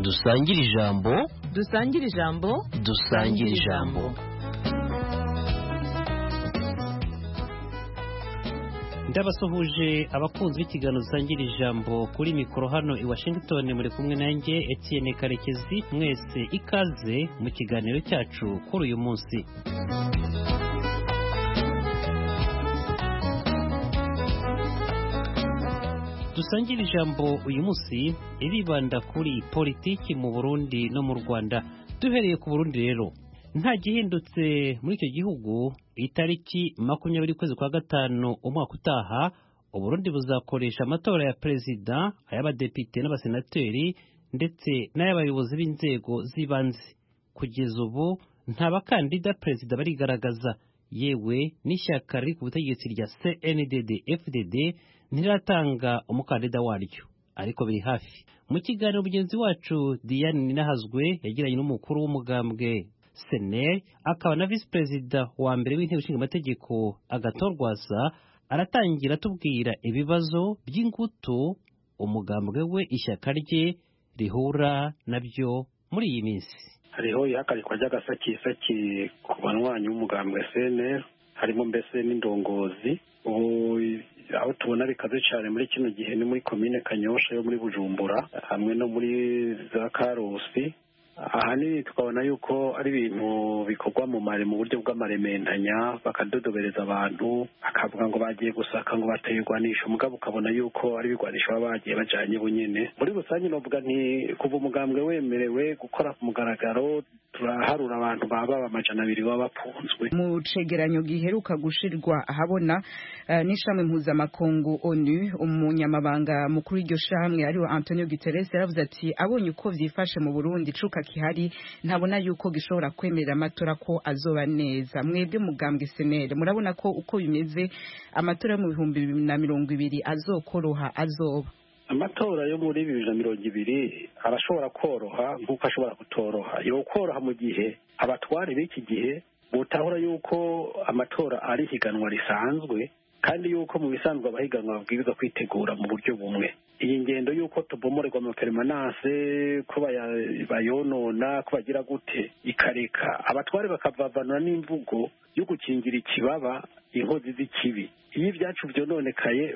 dusangire ijambo dusangire ijambo dusangire ijambo ndabasuhuje abakunzi b'ikiganiro dusangira ijambo kuri mikoro hano i washington muri kumwe nanjye Etienne karekezi mwese ikaze mu kiganiro cyacu kuri uyu munsi dusangire ijambo uyu munsi iribanda kuri politiki mu burundi no mu rwanda duhereye ku burundi rero nta gihindutse muri icyo gihugu itariki makumyabiri ukwezi kwa gatanu umwaka utaha uburundi buzakoresha amatora ya perezida ay'abadepite n'abasenateri ndetse n'ay'abayobozi b'inzego z'ibanze kugeza ubu nta bakandida perezida barigaragaza yewe n'ishyaka riri ku butegetsi rya cndd fdd ntiratanga umukandida waryo ariko biri hafi mu kiganiro mugenzi wacu diane ninahazwe yagiranye n'umukuru w'umugambwe seneri akaba na visi perezida wa mbere w'inteko ishinga amategeko agatorwaza aratangira atubwira ibibazo by'ingutu umugambwe we ishyaka rye rihura nabyo muri iyi minsi hariho ihagarikwa ry'agasakisaki ku banywanyi w'umugambwe seneri harimo mbese n'indongozi ubu aho tubona bikaze cyane muri kino gihe ni muri komine kanyosha yo muri bujumbura hamwe no muri za karusi ahanini tukabona yuko ari ibintu bikorwa mu mare mu buryo bw'amaremendanya bakadodobereza abantu bakavuga ngo bagiye gusaka ngo batayirwanisha umugabo ukabona yuko ari ibigwanisho baba bagiye bajanye bunyene muri rusange novuga nti kuva umugambwe wemerewe gukora ku mugaragaro turaharura abantu baba amajana abiri baba bapunzwe mu cegeranyo giheruka gushirwa ahabona uh, n'ishami mpuzamakungu onu umunyamabanga mukuru w'iryo shamwe ariwe antonio guterres yaravuze ati abonye uko vyifashe mu burundi icuka kihari ntabona yuko gishobora kwemerera amatora ko azoba neza mwebwe mugambwe senere murabona ko uko bimeze amatora yo mu bihumbi bibiri na mirongo ibiri azokoroha azoba amatora yo muri bibiri na mirongo ibiri arashobora koroha nk'uko ashobora kutoroha yo koroha mu gihe abatware b'iki gihe butahura yuko amatora ari higanwa risanzwe kandi yuko mu bisanzwe abahiganwa babwirizwa kwitegura mu buryo bumwe iyi ngendo y'uko tubomorerwa amaperimanase ko bayonona ko bagira gute ikareka abatware bakavavanura n'imvugo yo gukingira ikibaba inkozi z'ikibi iyo ibyacu byononekaye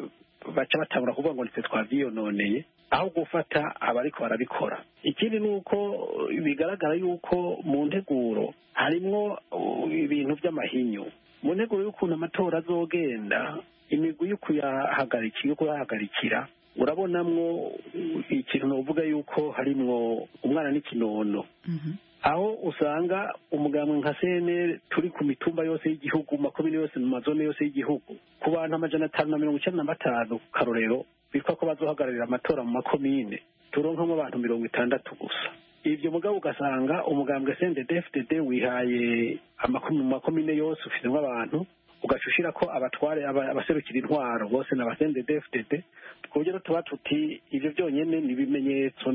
baca batangura kuvuga ngo nitwe twabyiyononeye aho gufata abariko barabikora ikindi ni uko bigaragara yuko mu nteguro harimwo ibintu by'amahinyu mu nteguro y'ukuntu amatora azogenda imigwi yo kuyahagarikira urabonamwo ikintu navuga yuko harimwo umwana n'ikinono aho usanga umugambwe nka cnl turi ku mitumba yose y'igihugu mu makomine yose mu mazone yose y'igihugu ku bantu amajana atanu na mirongo icyenda na batanu ku karorero bitwa ko bazohagararira amatora mu makomine turonkamo abantu mirongo itandatu gusa ibyo mugabo ugasanga umugambwe sendede fdd wihaye mu makomine yose ufitemo abantu ugaca ushyira ko abatware abaserukira intwaro bose ni abasendede fdd ku buryo tuba tuti ibyo byonyine ni ibimenyetso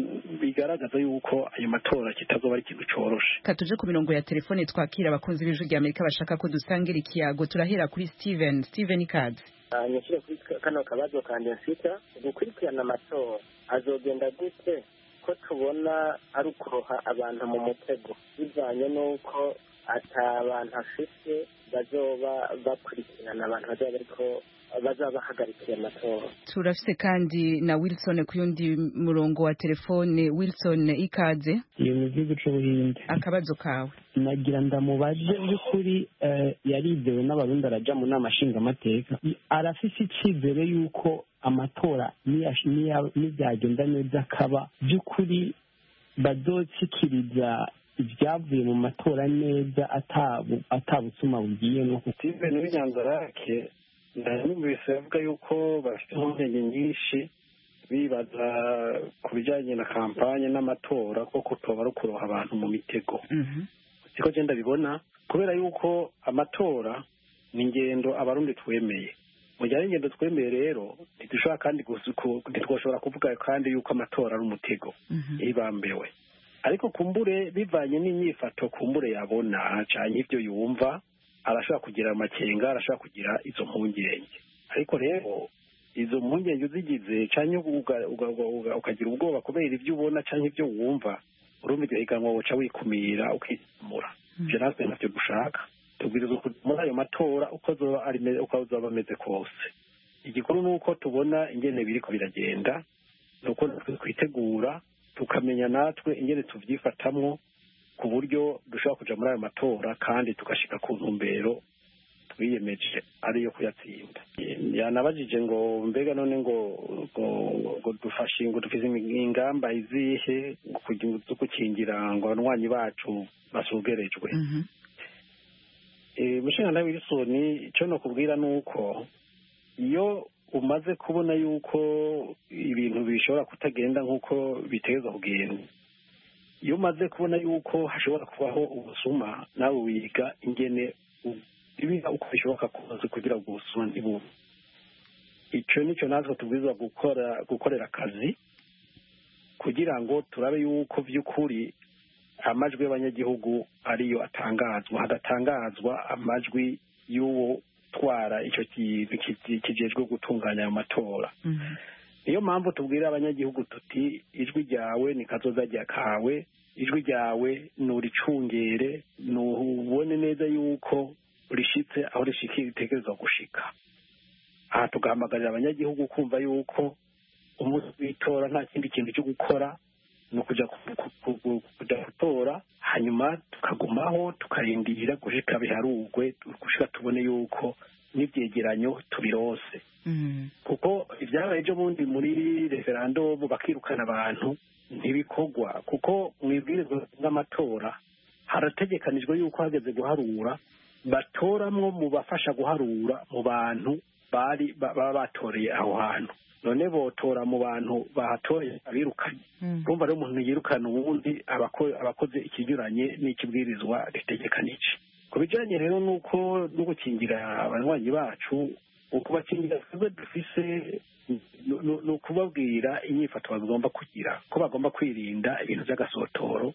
bigaragaza yuko ayo matora kitazoba ari ikintu cyoroshe reka tuje ku mirongo ya telefone twakira abakunzi b'ijwi rya amerika bashaka ko dusangira ikiyago turahera kuri steven steven ikaze nyashyire kuri kano kabazo kanjye mfite gukurikirana amatora azogenda gute ko tubona ari ukuroha abantu mu mutego bivanye n'uko ata abantu afite bazoba bakurikirana abantu bazaba ariko bazaba bahagarikiye amatora turafite kandi na wilson ku yundi murongo wa telefone wilson ikaze iyo mu gihugu cy'ubuhinde akabazo kawe nagira ndamubaze by'ukuri yarizewe n'abarundi arajya mu nama nshingamateka arafise icyizere y'uko amatora n'ibyagenda neza akaba by'ukuri bazotsikiriza ibyavuye mu matora neza atabusuma bugiyemo steven w'inyanzarake nanumvise avuga yuko bafite impungenge nyinshi bibaza ku bijyanye na kampanye n'amatora koko tuba ari ukuroha abantu mu mitego siko genda bibona kubera yuko amatora ni ingendo abarundi twemeye mu gihe ari ingendo twemeye rero ntidushobora kandi ntitwashobora kuvuga kandi yuko amatora ari umutego yibambiwe ariko kumbure bivanye n'inyifato kumbure yabona cyane ibyo yumva arashobora kugira amakenga arashobora kugira izo mpungenge ariko rero izo mpungenge uzigize cyane ukagira ubwoba kubera ibyo ubona cyangwa ibyo wumva urumva iryo higanwa woca wikumira ukizamura ivyo natwe navyo dushaka tubwirizwa kuja muri ayo matora uko azoba ari me- uko azoba ameze kose igikuru ni uko tubona ingene biriko biragenda ni uko natwe twitegura tukamenya natwe ingene tuvyifatamwo ku buryo dushobora kuja muri ayo matora kandi tugashika ku ntumbero twiyemeje ariyo kuyatsinda yanabajije ngo mbega none ngo ngo ngo dufashe ngo dufise imi- ingamba izihe ngo kugira- zo gukingira ngo abanywanyi bacu basugerejwe Mhm. Eh, mushinga wilisoni icyo nakubwira ni uko iyo umaze kubona yuko ibintu bishobora kutagenda nk'uko biteza kugenda iyo umaze kubona yuko hashobora kubaho ubusuma nawe wiga ingene u- biba uko bishoboka kose kugira ngo ubusuma ntibube icyo nicyo natwe tubwirizwa gukora gukorera akazi kugira ngo turabe yuko by'ukuri amajwi y'abanyagihugu ariyo atangazwa hadatangazwa amajwi y'uwo utwara icyo kintu kizi- kijejwe gutunganya ayo matora Mhm. niyo mpamvu tubwira abanyagihugu tuti ijwi ryawe ni kazoza rya kawe ijwi ryawe nuricungere nubone neza yuko rishitse aho ritegerezwa gushika aha tugahamagarira abanyagihugu kumva yuko umunsi w'itora nta kindi kintu cyo gukora ni ukuja ku- ku- ku- ku- kuja gutora hanyuma tukagumaho tukarindira gushika biharugwe gushika tubone yuko n'ivyegeranyo tubirose Mhm. kuko ibyabaye ejo bundi muri referandumu bakirukana abantu ntibikorwa kuko mu ibwirizwa ry'amatora harategekanijwe yuko hageze guharura batoramwo mu bafasha guharura mu bantu bari ba- baba batoreye aho hantu none botora mu bantu bahatoreye abirukanye Mhm. urumva rero umuntu yirukana ubundi aba ako- aba akoze ikinyuranye n'ikibwirizwa ritegekanije ku bijyanye rero n'uko no gukingira abanywanyi bacu ukubakingira twebwe dufise ni- ni- ni ukubabwira inyifato bagomba kugira ko bagomba kwirinda ibintu by'agasotoro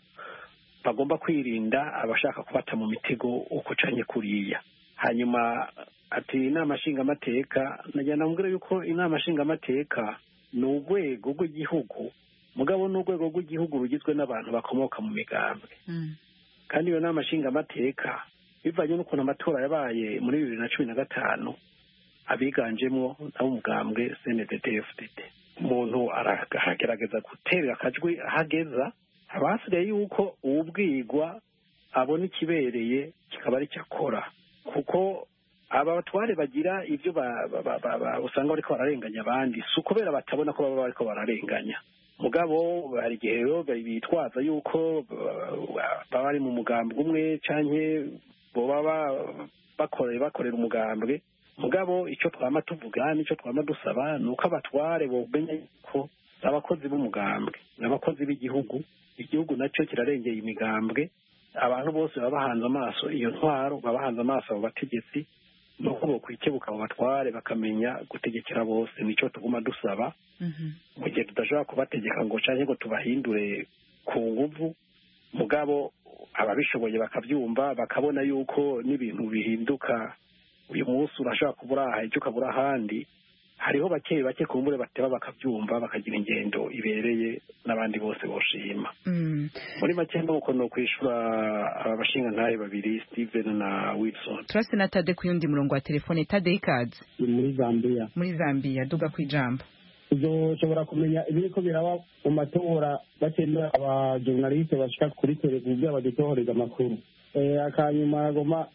bagomba kwirinda abashaka kubata mu mitego uko canye kuriya hanyuma ati inama nshingamateka najya namubwira yuko inama nshingamateka ni urwego rw'igihugu mugabo ni urwego rw'igihugu rugizwe n'abantu bakomoka mu migambwe Mhm. kandi iyo ni amashingamateka bivanye n'ukuntu amatora yabaye muri bibiri na cumi na gatanu abiganjemo n'ab'umugambwe cndd fdd umuntu aragerageza guterera akajwi ahageza haba hasigaye yuko uwubwirwa abona ikibereye kikaba ari cyo akora kuko aba batware bagira ibyo ba- ba- ba- ba- ba- usanga bariko bararenganya abandi si ukubera batabona ko baba bariko bararenganya mugabo hari igihe rero bitwaza yuko uh, baba bari mu mugambwe umwe canke boba ba- bakorera bakorera umugambwe mugabo ico twama tuvuga nico twama dusaba ni uko abatware bomenya yuko abakozi b'umugambwe ni abakozi b'igihugu igihugu nacyo kirarengeye imigambwe abantu bose baba bahanze amaso iyo ntwaro baba bahanze amaso abo bategetsi ni uko bokwikebuka abo batware bakamenya gutegekera bose nico tuguma dusaba Mhm. mu gihe tudashobora kubategeka ngo canke ngo tubahindure ku nguvu mugabo ababishoboye bakabyumva bakabona yuko n'ibintu bihinduka uyu munsi urashobora kuba uri aha ejo ukaba uri ahandi hariho bake bake ku mbure bateba bakabyumva bakagira ingendo ibereye n'abandi bose boshima Mhm. muri make ni uko ni ukwishura aba bashingantahe babiri steven na wilson turasi na tade ku yundi murongo wa telefone tade ikaze ni muri zambiya muri zambia duga ku ijambo uzoshobora kumenya ibiriko biraba mu matora batemera abajornaliste bashika kuri televiziyo kugira badutohoreze amakuru Eh, akanyuma agoma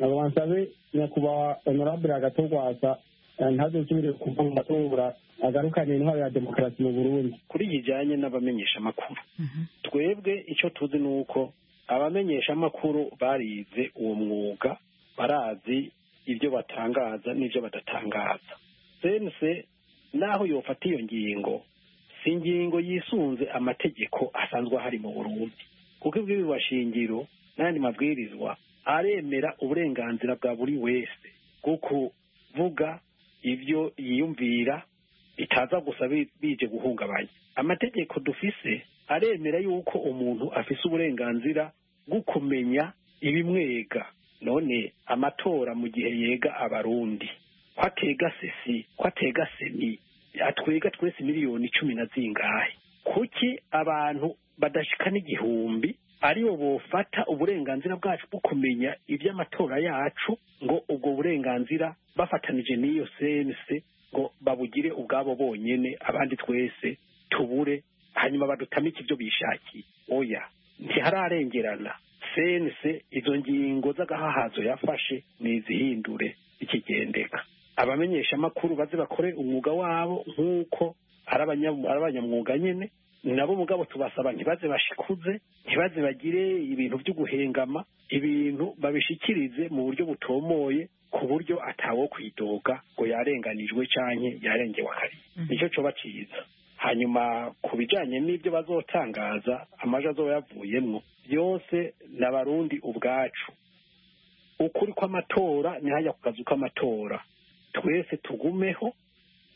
agoma nsabe nyakubahwa honorable agatogwasa eh, ntazosubire kuva mu matora agarukane intwaro ya demokarasi mu burundi kuri kijanye n'abamenyesha amakuru Mhm. twebwe icyo tuzi ni uko abamenyeshamakuru barize uwo mwuga barazi ibyo batangaza n'ibyo badatangaza sense naho yofata iyo ngingo si ingingo yisunze amategeko asanzwe ahari mu burundi kuko ibwirizwa shingiro n'ayandi mabwirizwa aremera uburenganzira bwa buri wese bwo kuvuga ibyo yiyumvira bitaza gusa bi- bije guhungabanya amategeko dufise aremera yuko umuntu afise uburenganzira bwo kumenya ibimwega none amatora mu gihe yega abarundi ko atega sesi ko atega seni atwega twese miliyoni cumi na zingahe kuki abantu badashika n'igihumbi aribo bofata uburenganzira bwacu bwo kumenya iby'amatora yacu ngo ubwo burenganzira bafatanije n'iyo sense ngo babugire ubwabo bonyene abandi twese tubure hanyuma badutamike ibyo bishakiye oya ntihararengerana sense izo ngingo z'agahahazo yafashe nizihindure ikigendeka abamenyeshamakuru baze bakore umwuga wabo nk'uko ari abanya- ari abanyamwuga nyene nabo mugabo tubasaba ntibaze bashikuze ntibaze bagire ibintu byo guhengama ibintu babishikirize mu buryo butomoye ku buryo atawo kwidoga ngo yarenganijwe canke yarengewe akariye nicyo coba ciza hanyuma ku bijanye n'ibyo bazotangaza amajwi azoba yavuyemwo byose n'abarundi ubwacu ukuri kw'amatora nihajya ku kazu k'amatora twese tugumeho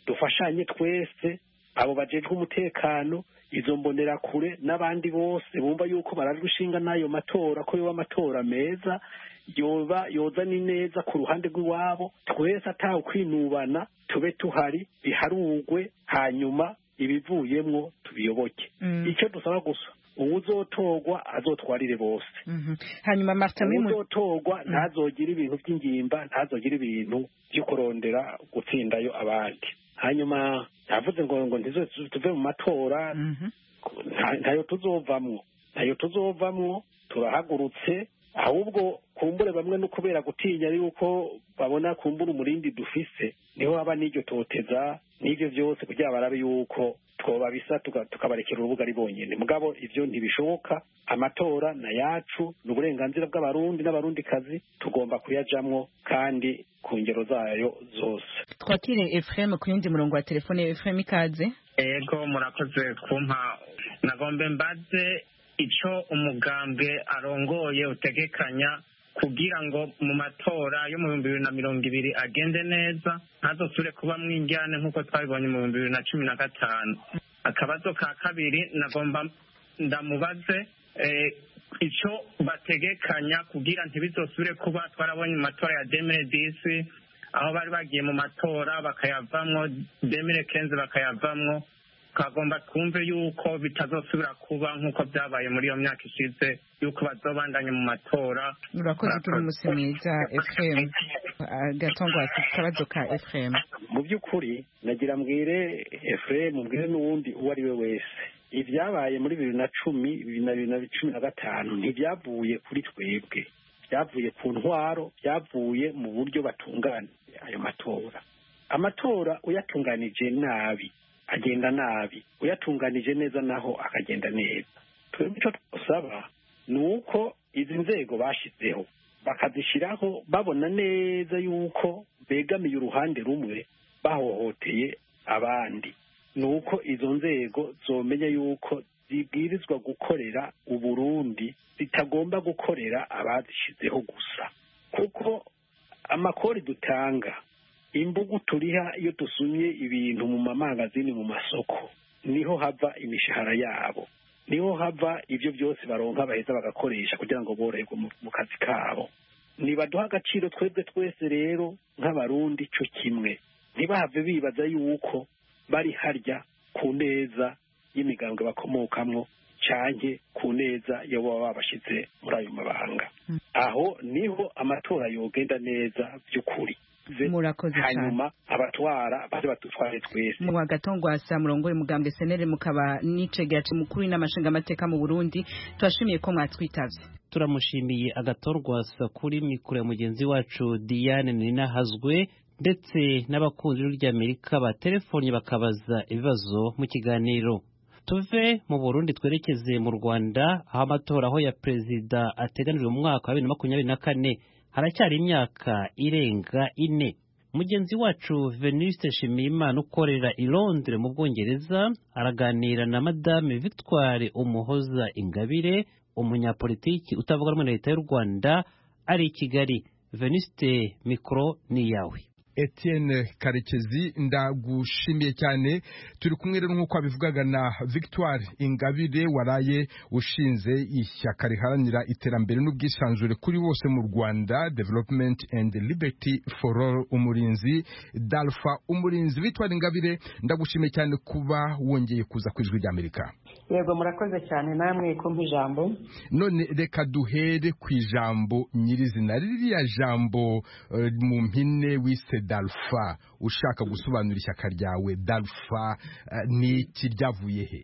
dufashanye twese abo bajejwe umutekano izo mbonerakure n'abandi bose bumva yuko barajwe ishinga n'ayo matora ko yoba amatora meza yoba yoza n'ineza ku ruhande rw'iwabo twese atawe kwinubana tube tuhari biharugwe hanyuma ibivuyemwo tubiyoboke Mm. icyo dusaba gusa uwuzotorwa azotwarire bose Mhm. hanyuma martin Mwimu- uwuzotorwa ntazogire ibintu by'ingimba ntazogire ibintu byo kurondera gutsindayo abandi hanyuma ntavuze ngo ngo ntizo tuve mu matora Mhm. nta- ntayo tuzovamwo ntayo tuzovamwo turahagurutse ahubwo kumbure bamwe no kubera gutinya yuko babona kumbura umurindi dufise niho haba n'iryo toteza n'ibyo byose kugira ngo barabe yuko twoba bisa tuka- tukabarekera urubuga ari bonyine mugabo ivyo ntibishoboka amatora na yacu ni uburenganzira bw'abarundi n'abarundikazi tugomba kuyajamwo kandi ku ngero zayo zose twakire efuremu ku yindi murongo wa telefone efuremu ikaze ego murakoze kumpa nagombe mbaze ico umugambwe arongoye utegekanya kugira ngo mu matora yo mu bihumbi bibiri na mirongo ibiri agende neza ntazosubire kuba mwinjyane nk'uko twabibonye mu bihumbi bibiri na cumi na gatanu akabazo ka kabiri nagomba ndamubaze eh, ico bategekanya kugira ntibizosubire kuba twarabonye mu matora ya demire disi aho bari bagiye mu matora bakayavamwo demire kenzi bakayavamwo twagomba twumve yuko bitazosubira kuba nk'uko byabaye muri iyo myaka ishize yuko bazobandanya mu matora murakoze ugira umunsi mwiza efuremu gatongwasi akabazo ka efuremu mu by'ukuri nagira mbwire efuremu mbwire n'uwundi uwo ari we wese ibyabaye muri bibiri na cumi bibiri na bibiri na cumi na gatanu ntibyavuye kuri twebwe byavuye ku ntwaro byavuye mu buryo batunganije ayo matora amatora uyatunganije nabi agenda nabi uyatunganije neza naho akagenda neza twebwe icyo dusaba ni uko izi nzego bashizeho bakazishyiraho babona neza yuko begamiye uruhande rumwe bahohoteye abandi ni uko izo nzego zomenya yuko zibwirizwa gukorera uburundi zitagomba gukorera abazishyizeho gusa kuko amakori dutanga imbugu turiha iyo dusumye ibintu mu mamangazini mu masoko niho hava imishahara yabo niho hava ibyo byose baronka baheza bagakoresha kugira ngo boroherwe mu- mu kazi kabo nibaduha agaciro twebwe twese rero nk'abarundi cyo kimwe ntibahave bibaza yuko bari harya ku neza y'imigambwe bakomokamwo canke ku neza yo baba babashize muri ayo mabanga aho niho amatora yogenda neza by'ukuri murakoze cyane hanyuma abatwara baze badutware twese mu wa gatongwasa murongoye umugambwe senere mukaba n'icegace mukuru n'amashinga amateka mu burundi turashimiye ko mwatwitavye turamushimiye agatorwasa kuri mikoro ya mugenzi wacu diane ninahazwe ndetse n'abakunzi rya amerika batelefone bakabaza ibibazo mu kiganiro tuve mu burundi twerekeze mu rwanda aho amatora aho ya perezida ateganijwe mu mwaka wa bibiri na makumyabiri na kane haracyari imyaka irenga ine mugenzi wacu venuste shimiyimana ukorera i londres mu bwongereza araganira na madame victoire umuhoza ingabire umunyapolitiki utavuga rumwe na leta y'u rwanda ari i kigali venuste mikoro ni iyawe Etienne karekezi ndagushimiye cyane turi kumwe rero nk'uko wabivugaga na victoire ingabire waraye ushinze ishyaka riharanira iterambere n'ubwisanzure kuri bose mu rwanda development and liberty for all umurinzi dalfa umurinzi victoire ingabire ndagushimiye cyane kuba wongeye kuza ku ijwi ry'amerika yego murakoze cyane namwe kumpa ijambo none reka duhere ku ijambo nyirizina ririya jambo eh, mu mpine wise dalfa ushaka gusobanura ishyaka ryawe dalfa eh, ni iki ryavuye he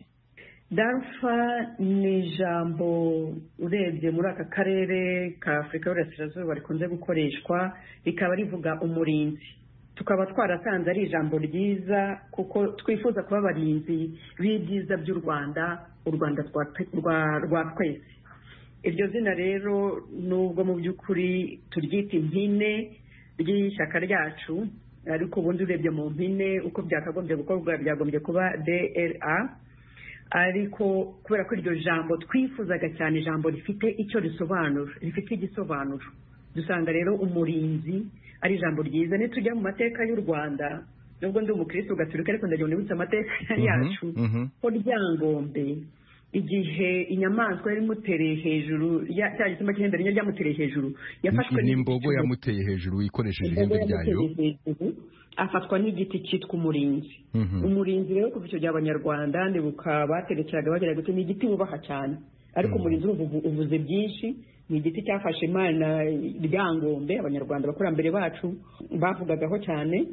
darufa ni ijambo urebye muri aka karere ka afurika y'uburasirazuba rikunze gukoreshwa rikaba rivuga umurinzi tukaba twarasanze ari ijambo ryiza kuko twifuza kuba abarinzi b'ibyiza by'u rwanda u rwanda twa- rwa- rwa twese iryo zina rero nubwo mu by'ukuri turyita impine ry'ishyaka ryacu ariko ubundi urebye mu mpine uko byakagombye gukorwa byagombye kuba dra ariko kubera ko iryo jambo twifuzaga cyane ijambo rifite icyo risobanura rifite igisobanuro dusanga rero umurinzi ari ijambo ryiza nitujya mu mateka y'u rwanda nubwo ndi umukirisitu gatolika ariko ndagira ngo nibutse amateka yacu mhm. ko ryangombe igihe inyamaswa yari imutereye hejuru ya- cya gisimba cy'ihembe rinini ryamutereye hejuru yafashwe ni n'igiti imbogo mu- yamuteye hejuru ikoresheje imbogo ihembe ryayo yamuteye hejuru afatwa n'igiti cyitwa umurinzi Mhm. umurinzi rero kuva icyo gihe abanyarwanda ndibuka baterekeraga bagira gute ni igiti bubaha cyane ariko umurinzi ubu- uvuze byinshi ni igiti cyafashe imana ryangombe abanyarwanda abakurambere bacu bavugagaho cyane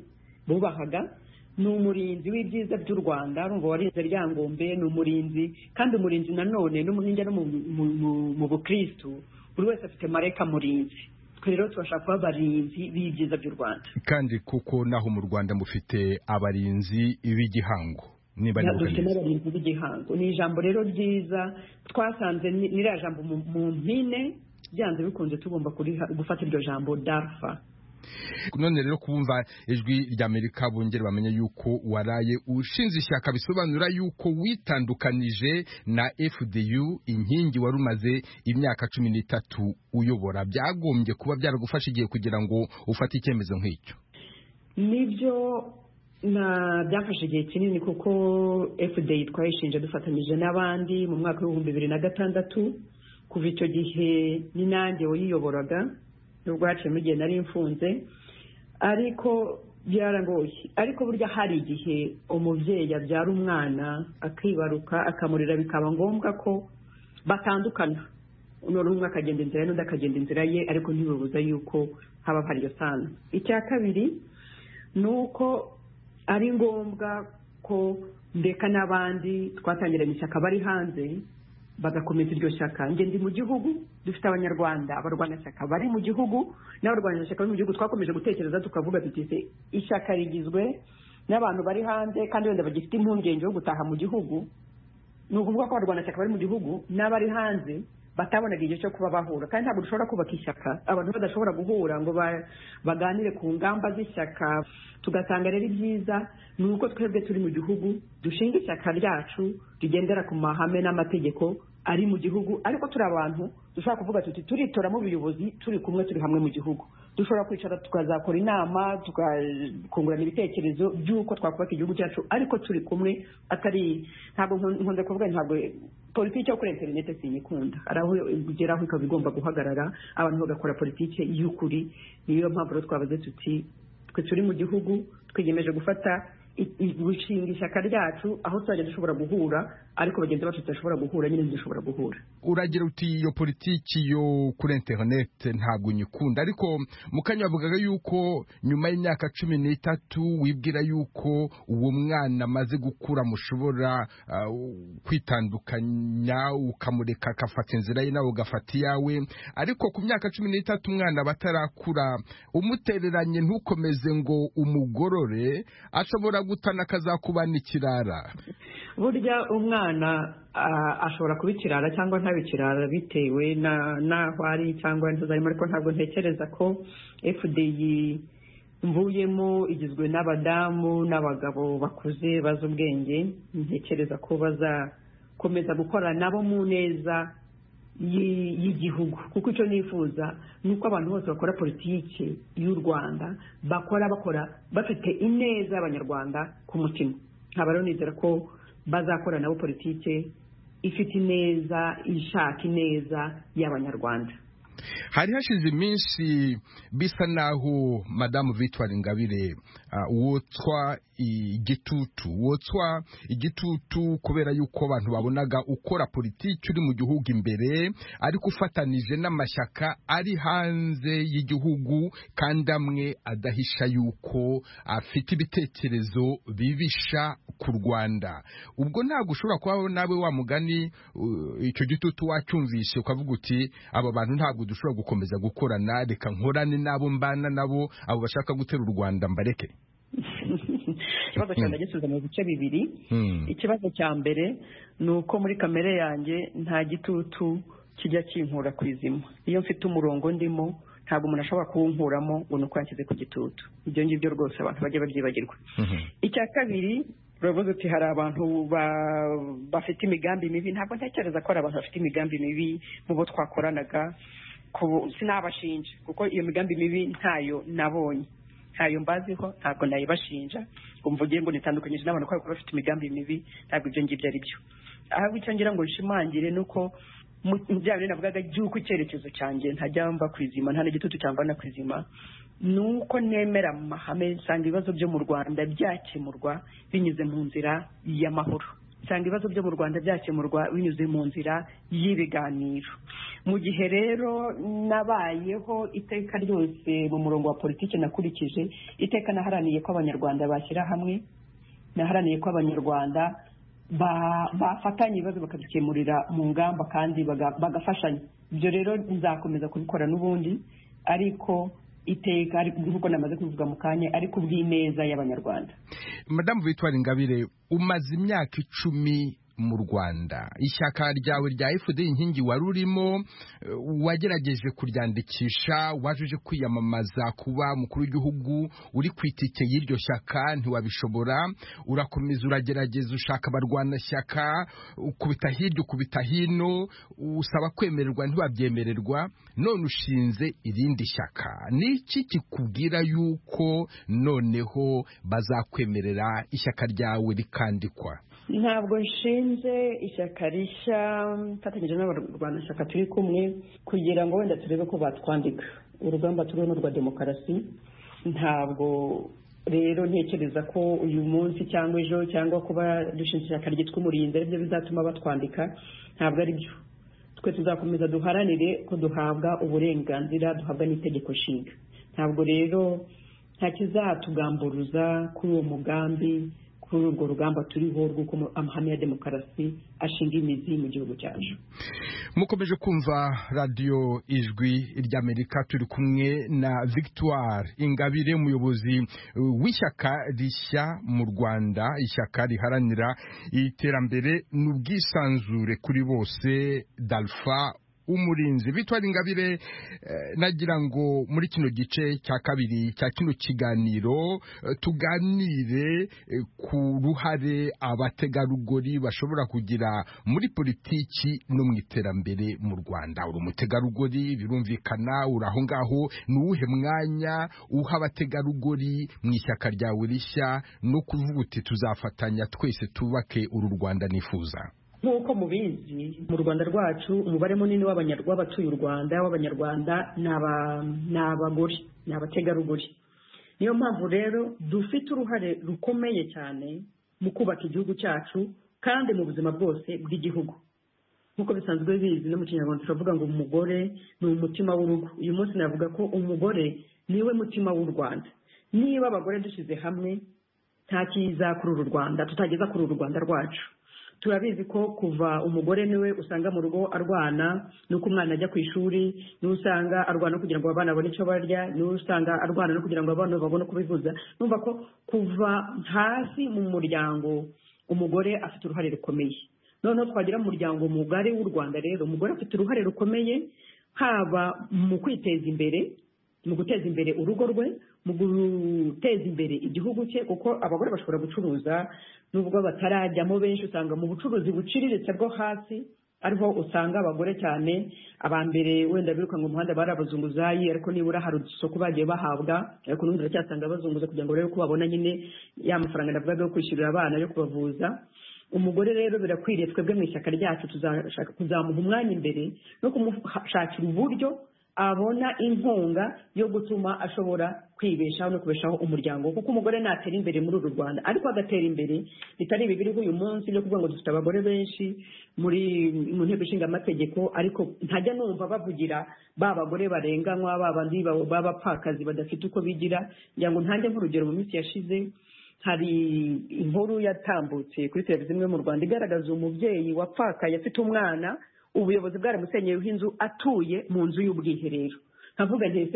bubahaga ni umurinzi w'ibyiza by'u rwanda urumva warinze ryangombe ni umurinzi kandi umurinzi nanone no mu- ninjya no mu- mu- mu- mu bukristu buri wese afite mareka murinzi twe rero turashaka kuba abarinzi b'ibyiza by'u rwanda kandi kuko naho mu rwanda mufite abarinzi b'igihango niba nibuka dufite neza n'abarinzi b'igihango ni ijambo rero ryiza twasanze ni- n'iriya jambo mu mu mpine byanze bikunze tugomba kuriha- gufata iryo jambo darfa none rero kubumva ijwi ry'amerika bongere bamenye yuko waraye ushinze ishyaka bisobanura yuko witandukanije na fdu inkingi wari umaze imyaka cumi n'itatu uyobora byagombye kuba byaragufasha igihe kugira ngo ufate icyemezo nk'icyo nibyo na byafashe igihe kinini kuko fda twayishinje dufatanyije n'abandi mu mwaka w'ibihumbi bibiri na gatandatu kuva icyo gihe ni nanjye wayiyoboraga nubwo haciyemo igihe nari mfunze ariko byarangoye ariko burya hari igihe umubyeyi abyara umwana akibaruka akamurira bikaba ngombwa ko batandukana none umwe akagenda inzira ye n'undi akagenda inzira ye ariko ntibibuza yuko haba hari iyo sano icya kabiri ni uko ari ngombwa ko ndeka n'abandi twatangiranye ishyaka bari hanze bagakomeza iryo shyaka njye ndi mu gihugu dufite abanyarwanda abarwanashyaka bari mu gihugu n'abarwanashyaka bari mu gihugu twakomeje gutekereza tukavuga tuti se ishyaka rigizwe n'abantu bari hanze kandi wenda bagifite impungenge yo gutaha mu gihugu ni ukuvuga ko abarwanashyaka bari mu gihugu n'abari hanze batabonaga igihe cyo kuba bahura kandi ntabwo dushobora kubaka ishyaka abantu badashobora guhura ngo ba- baganire ku ngamba z'ishyaka tugasanga rero ibyiza ni uko twebwe turi mu gihugu dushinga ishyaka ryacu rigendera ku mahame n'amategeko ari mu gihugu ariko turi abantu dushobora kuvuga tuti turitoramo ubuyobozi turi kumwe turi hamwe mu gihugu dushobora kwicara tukazakora inama tukakungurana ibitekerezo by'uko twakubaka igihugu cyacu ariko turi kumwe atari ntabwo nkun- nkunze kuvuga ntabwo politiki yo kuri interineti sinyikunda hari aho igeraho ikaba igomba guhagarara abantu bagakora politiki y'ukuri niyo mpamvu rero twabaze tuti twe turi mu gihugu twiyemeje gufata i- i- gushinga ishyaka ryacu aho tuzajya dushobora guhura ariko bagenzi bacu tudashobora guhura nyine ntidushobora guhura uragira uti iyo politiki yo kuri interinete ntabwo nyikunda ariko mukanya wavugaga yuko nyuma y'imyaka cumi n'itatu wibwira yuko uwo mwana amaze gukura mushobora ah, kwitandukanya ukamureka agafata inzira ye nawe ugafata iyawe ariko ku myaka cumi n'itatu umwana aba atarakura umutereranye ntukomeze ngo umugorore ashobora gutana akazakubana ikirara burya umwana ah, ashobora kuba ikirara cyangwa ntabe ikirara bitewe na- n'aho ari cyangwa intuza arimo ariko ntabwo ntekereza ko fdi mvuyemo igizwe n'abadamu n'abagabo bakuze bazi ubwenge ntekereza ko bazakomeza gukora nabo mu neza y'i- y'igihugu kuko icyo nifuza ni uko abantu bose bakora politiki y'u rwanda bakora bakora bafite ineza y'abanyarwanda ku mutima nkaba rero nizera ko bazakora nabo politiki ifite ineza ishaka ineza y'abanyarwanda hari hashize iminsi bisa naho madamu victoire ingabire ah, wotswa igitutu wotswa igitutu kubera yuko abantu babonaga ukora politiki uri mu gihugu imbere ariko ufatanije n'amashyaka ari hanze y'igihugu kandi amwe adahisha yuko afite ibitekerezo bibisha ku rwanda ubwo ntabwo ushobora kubaho nawe wa mugani uh, icyo gitutu wacyumvishe ukavuga uti aba bantu ntabwo dushobora gukomeza gukorana reka nkorane n'abo mbana nabo abo bashaka gutera u rwanda mbareke ikibazo cyawe ndagisubiza mu bice bibiri Hmm. ikibazo cya mbere ni uko muri kamere yanjye nta gitutu kijya kinkura ku izima iyo mfite umurongo ndimo ntabwo umuntu ashobora kuwunkuramo ngo ni uko yanshyize ku gitutu ibyo ngibyo rwose abantu bajya babyibagirwa icya kabiri uravuze uti hari abantu ba- bafite imigambi mibi ntabwo ntekereza ko hari abantu bafite imigambi mibi mu bo twakoranaga ku- sinabashinja kuko iyo migambi mibi ntayo nabonye ntayo mbaziho ntabwo nayibashinja ngo mvuge ngo nitandukanyije n'abantu kubera ko bafite imigambi mibi ntabwo ibyo ngibyo ari byo ahubwo icyo ngira ngo nshimangire ni uko mu- mu bya bintu navugaga by'uko icyerekezo cyanjye ntajya mba ku izima nta n'igitutu cyangwa na ku izima ni uko nemera mu mahame nsanga ibibazo byo mu rwanda byakemurwa binyuze mu nzira y'amahoro nsanga ibibazo byo mu rwanda byakemurwa binyuze mu nzira y'ibiganiro mu gihe rero nabayeho iteka ryose mu murongo wa politiki nakurikije iteka naharaniye ko abanyarwanda bashyira hamwe naharaniye ko abanyarwanda ba- bafatanya ibibazo bakabikemurira mu ngamba kandi baga- bagafashanya ibyo rero nzakomeza kubikora n'ubundi ariko iteka ariko nk'uko namaze kubivuga mu kanya ariko bw'ineza y'abanyarwanda madamu victoire ingabire umaze imyaka icumi mu rwanda ishyaka ryawe rya fd inkingi wari urimo eh, wagerageje kuryandikisha wajuje kwiyamamaza kuba umukuru w'igihugu uri ku itike y'iryo shyaka ntiwabishobora urakomeza uragerageza ushaka abarwanashyaka ukubita hirya ukubita hino usaba kwemererwa ntiwabyemererwa none ushinze irindi shyaka ni iki kikubwira yuko noneho bazakwemerera ishyaka ryawe rikandikwa ntabwo nshinze ishyaka rishya mfatanyije n'abarwanashyaka turi kumwe kugira ngo wenda turebe ko batwandika urugamba turiho ni urwa demokarasi ntabwo rero ntekereza ko uyu munsi cyangwa ejo cyangwa kuba dushinze ishyaka ryitwa umurinzi aribyo bizatuma batwandika ntabwo ari byo twe tuzakomeza duharanire ko duhabwa uburenganzira duhabwa n'itegeko nshinga ntabwo rero nta kizatugamburuza kuri uwo mugambi kuri urwo rugamba turiho rw'uko amahame ya demokarasi ashinga imizi mu gihugu cyacu mukomeje kumva radiyo ijwi ry'amerika turi kumwe na victoire ingabire umuyobozi uh, w'ishyaka rishya mu rwanda ishyaka riharanira iterambere n'ubwisanzure kuri bose dalfa umurinzi victoire ingabire eh, nagira ngo muri kino gice cya kabiri cya kino kiganiro eh, tuganire eh, ku ruhare abategarugori bashobora kugira muri politiki no mu iterambere mu rwanda uri umutegarugori birumvikana uri aho ngaho ni uwuhe mwanya uha abategarugori mu ishyaka ryawe rishya no kuvuga uti tuzafatanya twese tubake uru rwanda nifuza nk'uko mubizi mu rwanda rwacu umubare munini w'abanya- w'abatuye u rwanda w'abanyarwanda ni aba- ni abagore ni abategarugori niyo mpamvu rero dufite uruhare rukomeye cyane mu kubaka igihugu cyacu kandi mu buzima bwose bw'igihugu nk'uko bisanzwe bizi no mu kinyarwanda turavuga ngo umugore ni umutima w'urugo uyu munsi navuga ko umugore niwe mutima w'u rwanda niba abagore dushyize hamwe nta kiza kuri uru rwanda tutageza kuri uru rwanda rwacu turabizi ko kuva umugore niwe usanga mu rugo arwana nuko umwana ajya ku ishuri niwe usanga arwana kugira ngo abana babone icyo barya niwe usanga arwana no kugira ngo abana babone uko bivuza numva ko kuva hasi mu muryango umugore afite uruhare rukomeye noneho twagira umuryango mugari w'u rwanda rero umugore afite uruhare rukomeye haba mu kwiteza imbere mu guteza imbere urugo rwe mu guteza imbere igihugu cye kuko abagore bashobora gucuruza nubwo batarajyamo benshi usanga mu bucuruzi buciriritse bwo hasi ariho usanga abagore cyane aba mbere wenda birukanka umuhanda bari abazunguzayi ariko nibura hari udusoko bagiye bahabwa ariko n'ubundi baracyasanga bazunguza kugira ngo barebe ko babona nyine ya mafaranga navugaga yo kwishyurira abana yo kubavuza umugore rero birakwiriye twebwe mu ishyaka ryacu tuzashaka kuzamuha umwanya imbere no kumushakira uburyo abona inkunga yo gutuma ashobora kwibeshaho no kubeshaho umuryango kuko umugore natera imbere muri uru rwanda ariko agatera imbere bitari ibi biriho uyu munsi byo kuvuga ngo dufite abagore benshi muri mu nteko ishinga amategeko ariko ntajya numva bavugira ba bagore barenganywa ba bandi b'abapfakazi badafite uko bigira kugira ngo ntange nk'urugero mu minsi yashize hari inkuru yatambutse kuri televiziyo imwe mu rwanda igaragaza umubyeyi wapfakaye afite umwana ubuyobozi bwaramusenyeyeho inzu atuye mu nzu y'ubwiherero nkavuga ndetse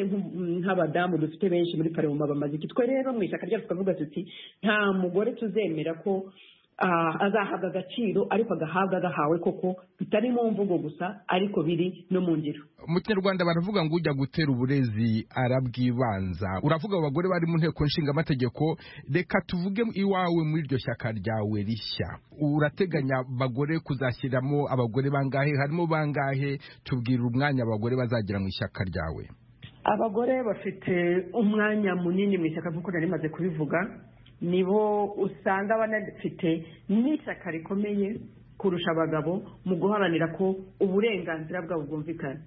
nk'abadamu dufite benshi muri paroma bamaze iki twe rero mu ishyaka ryacu tukavuga tuti nta mugore tuzemera ko azahabwa agaciro ariko agahabwa gahawe koko bitari mu mvugo gusa ariko biri no mu ngiro mu kinyarwanda baravuga ngo ujya gutera uburezi arabwibanza uravuga abagore bari mu nteko nshingamategeko reka tuvuge iwawe muri iryo shyaka ryawe rishya urateganya bagore kuzashyiramo abagore bangahe harimo bangahe tubwira umwanya abagore bazagira mu ishyaka ryawe abagore bafite umwanya munini mu ishyaka nk'uko nari maze kubivuga nibo usanga banafite n'ishyaka rikomeye kurusha abagabo mu guharanira ko uburenganzira bwabo bwumvikana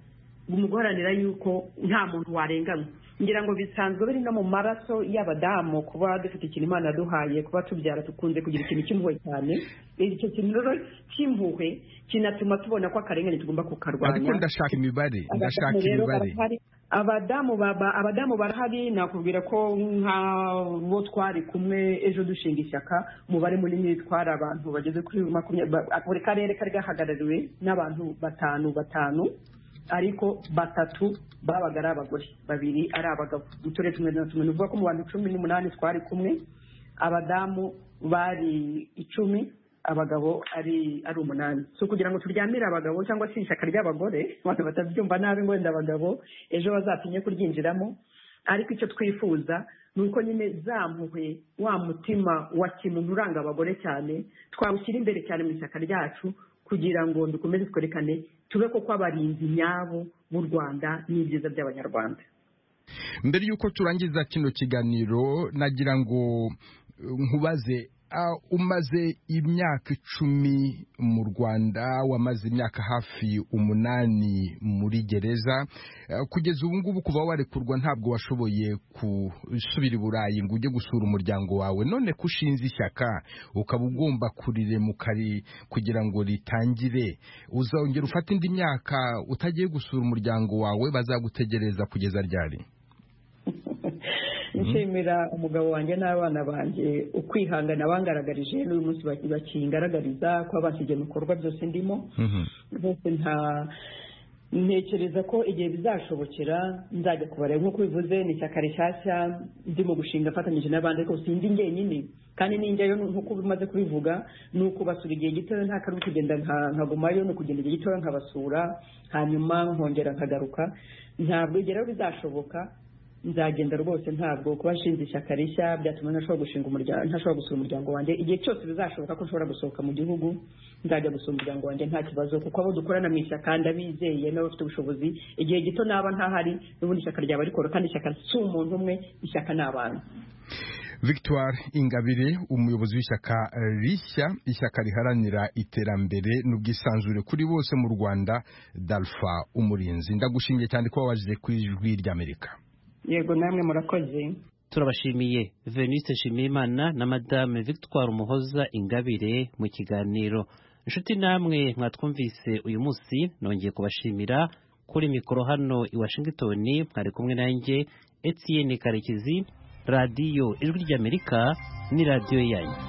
mu guharanira yuko nta muntu warenganywa ngira ngo bisanzwe biri no mu maraso y'abadamu kuba dufite ikintu imana duhaye kuba tubyara dukunze kugira ikintu cy'impuhwe cyane icyo kintu rero cy'impuhwe kinatuma tubona ko akarengane tugomba kukarwanya ariko ndashaka imibare ndashaka imibare abadamu baba abadamu barahari nakubwira ko nk'abo twari kumwe ejo dushinga ishyaka umubare munini twari abantu bageze kuri makumyabiri buri karere kari gahagarariwe n'abantu batanu batanu ariko batatu babaga ari abagore babiri ari abagabo mu turere tumwe na tumwe ni ukuvuga ko mu bantu cumi n'umunani twari kumwe abadamu bari icumi abagabo ari ari umunani si ukugira ngo turyamire abagabo cyangwa se ishyaka ry'abagore abantu batabyumva nabi ngo wenda abagabo ejo bazatinye kuryinjiramo ariko icyo twifuza ni uko nyine zampuhwe wa mutima wa kimuntu uranga abagore cyane twawushyira imbere cyane mu ishyaka ryacu kugira ngo dukomeze twerekane tube koko abarinzi nyabo b'u rwanda n'ibyiza by'abanyarwanda mbere y'uko turangiza kino kiganiro nagira ngo nkubaze umaze imyaka icumi mu rwanda wamaze imyaka hafi umunani muri gereza kugeza ubu ngubu kuva warekurwa ntabwo washoboye gusubira i burayi ngo ujye gusura umuryango wawe none ko ushinze ishyaka ukaba ugomba kuriremukari kugira ngo ritangire uzongera ufate indi myaka utagiye gusura umuryango wawe bazagutegereza kugeza ryari nshimira umugabo wanjye n'abana banjye ukwihangana bangaragarije n'uyu munsi bakingaragariza kuba basigaye mu bikorwa byose ndimo bose nta ntekereza ko igihe bizashobokera nzajya kubara nk'uko bivuze ni ishyaka rishyashya ndimo gushinga afatanyije n'abandi ariko sinzi njyenyine kandi n'injyayo nk'uko bimaze kubivuga ni ukubasura igihe gitoya nta kari kugenda nkagumayo ni ukugenda igihe gitoya nkabasura hanyuma nkongera nkagaruka ntabwo rero bizashoboka nzagenda rwose ntabwo kuba nshinze ishyaka rishya byatuma ntashobora gushinga umuryango ntashobora gusura umuryango wanjye igihe cyose bizashoboka ko nshobora gusohoka mu gihugu nzajya gusura umuryango wanjye nta kibazo kuko abo dukorana mu ishyaka ndabizeye n'abafite ubushobozi igihe gito naba ntahari n'ubundi ishyaka ryaba rikora kandi ishyaka si umuntu umwe ishyaka ni abantu victoire ingabire umuyobozi w'ishyaka rishya ishyaka riharanira iterambere n'ubwisanzure kuri bose mu rwanda dalfa umurinzi ndagushimiye cyane ko wabajije ku ijwi ry'amerika yego namwe murakoze turabashimiye veniste nshimiyimana na madame victoire umuhoza ingabire mu kiganiro inshuti namwe mwatwumvise uyu munsi nongeye kubashimira kuri mikoro hano i washington mwari kumwe nanjye etienne karekezi radiyo ijwi ry'amerika ni radiyo yanyu